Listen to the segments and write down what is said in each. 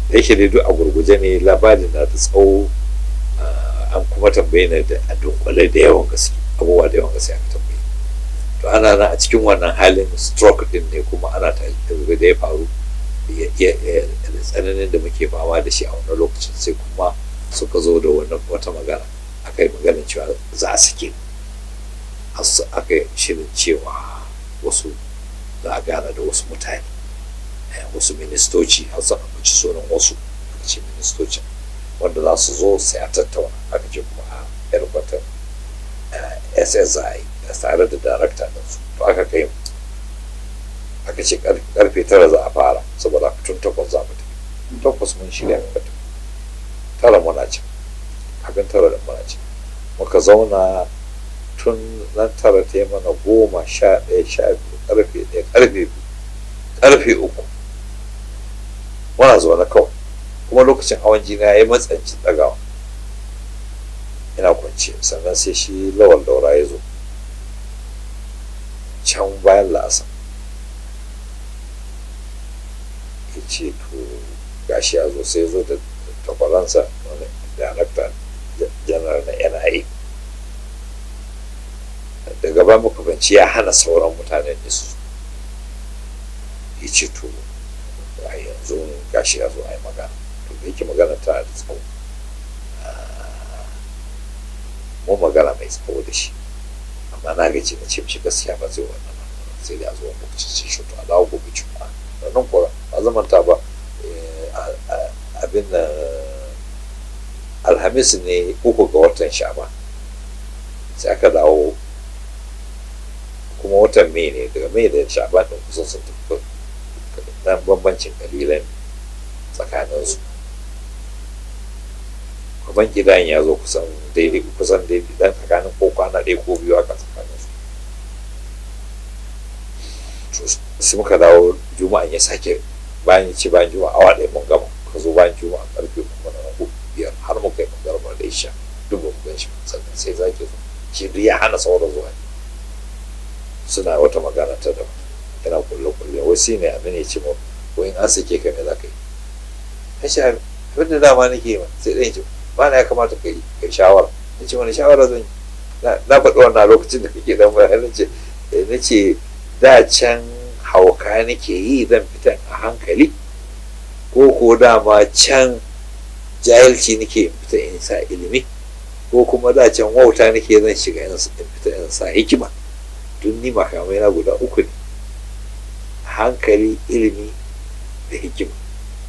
da yake dai duk a gurguje ne labarin na da tsawo an kuma tambaye ni da a dunkule da yawan gaske abubuwa da yawan gaske aka tambaye to ana nan a cikin wannan halin stroke din ne kuma ana ta da ya faru da tsananin da muke fama da shi a wannan lokacin sai kuma suka zo da wata magana aka yi maganin cewa za a sake aka yi shirin cewa wasu za a gana da wasu mutane wasu ministoci har sa ci sunan wasu aka ce ministocin wanda za su zo sai a tattauna aka ce kuma a yarbatar ssi tare da darakta da su to aka kai aka ce karfe tara za a fara saboda tun takwas za mu tafi takwas mun shirya muka tafi tara muna ci kafin tara da muna ci muka zauna tun nan tara ta yi mana goma sha ɗaya sha biyu karfe ɗaya karfe biyu karfe uku muna zaune kawai kuma lokacin hawan jini ya yi matsanci ɗagawa ina kwance sannan sai shi lawal daura ya zo can bayan la'asa ya ce to gashi ya zo sai zo da takwaransa wani darakta janar na nia daga ba muka banci ya hana sauran mutanen da su ya ce to a yanzu gashi ya zo a yi magana to da yake magana ta da tsawo mu magana mai tsawo da shi amma na gaji na ce mishi gaskiya ba zai wannan sai da zuwa lokacin sai shi to a dawo gobe juma'a nan kuwa ba zamanta ba abin da alhamis ne uku ga watan sha'ban sai aka dawo kuma watan mai ne daga mai da sha'ban din kusan sun tafi dan bambancin kalilan tsakaninsu ban gidan ya zo kusan daidai kusan daidai dan tsakanin ko kwana ɗaya ko biyu haka tsakanin su sai muka dawo juma'an ya sake bayan ci bayan juma'a awa ɗaya mun gama ka zo bayan juma'a karfe kuma na uku biyar har muka yi magarmar da isha duk ba mu gan shi sannan sai zaki zo shi duk ya hana sauran zuwa suna wata magana ta da yana kulle kulle wai shi ne abin ya ce mu wai in an sake ka me za ka yi ya ce abin da dama nake yi sai ɗan ce ba na ya kamata ka yi kai shawara na ce wani shawara zan yi na faɗi wannan lokacin da kake dan bayan na ce na ce da can hauka nake yi zan fita a hankali ko ko dama can jahilci nake fita in sa ilimi ko kuma da can wauta nake zan shiga in fita in sa hikima duk ni makamai na guda uku ne hankali ilimi da hikima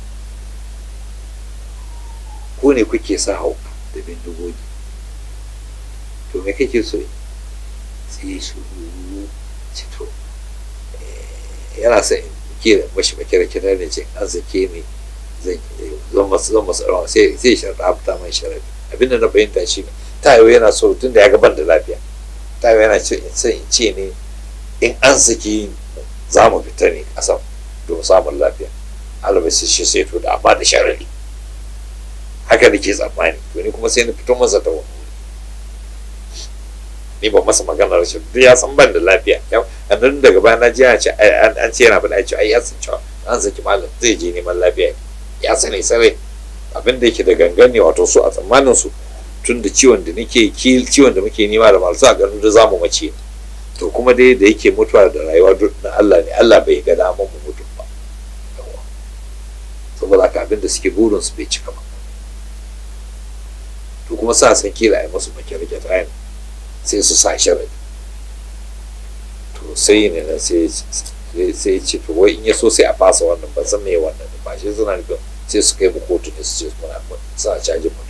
ko ne kuke sa hauka da bindigogi to me kake so sai su cito yana sa in kira mashi makira kira ne ce an zake ni zan masu zan masu rawa sai sai sharɗa afta mai sharadi abinda na fahimta shi ne tayo yana so tun da ya gaban da lafiya tayo yana ce in sai in ce ne in an saki za mu fita ne ƙasar don samun lafiya albashi shi sai to da amma da sharadi haka nake tsammani to ni kuma sai na fito masa ta wani ni ba masa magana rashin duk ya san ban da lafiya annan daga baya na ji ya ce an ce yana faɗa ce ai ya san cewa an saki malam zai je neman lafiya ya sani sarai abin da yake da gangan ne wato su a tsammanin su tun da ciwon da nake ciwon da muke nema da malsa a ganin da zamu mace to kuma dai da yake mutuwa da rayuwa duk na Allah ne Allah bai ga daman mu mutu ba saboda haka abin da suke burin su bai cika ba to kuma sa san kila ai musu makirke ta ne sai su sa sharadi to sai ne nan sai sai ce to wai in ya so sai a fasa wannan ban san me wannan ba shi suna nufin sai su kai mu kotu ne su ce muna sa cajin mu